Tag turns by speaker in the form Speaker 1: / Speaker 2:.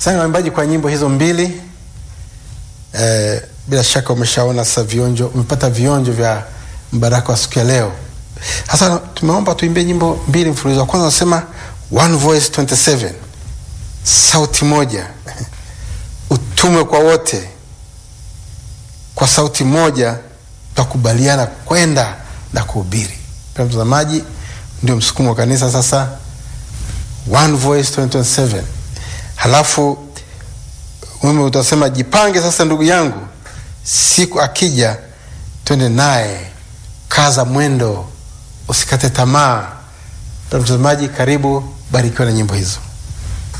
Speaker 1: Asante waimbaji kwa nyimbo hizo mbili. Eh, bila shaka umeshaona sasa vionjo, umepata vionjo vya mbaraka wa siku ya leo. Sasa tumeomba tuimbie nyimbo mbili mfululizo. Wa kwanza nasema one voice 27, sauti moja, utume kwa wote, kwa sauti moja tutakubaliana kwenda na kuhubiri. Pia mtazamaji, ndio msukumo wa kanisa sasa, one voice 2027. Halafu wewe utasema jipange sasa, ndugu yangu, siku akija twende naye, kaza mwendo, usikate tamaa. Mtazamaji, karibu, barikiwa na nyimbo hizo.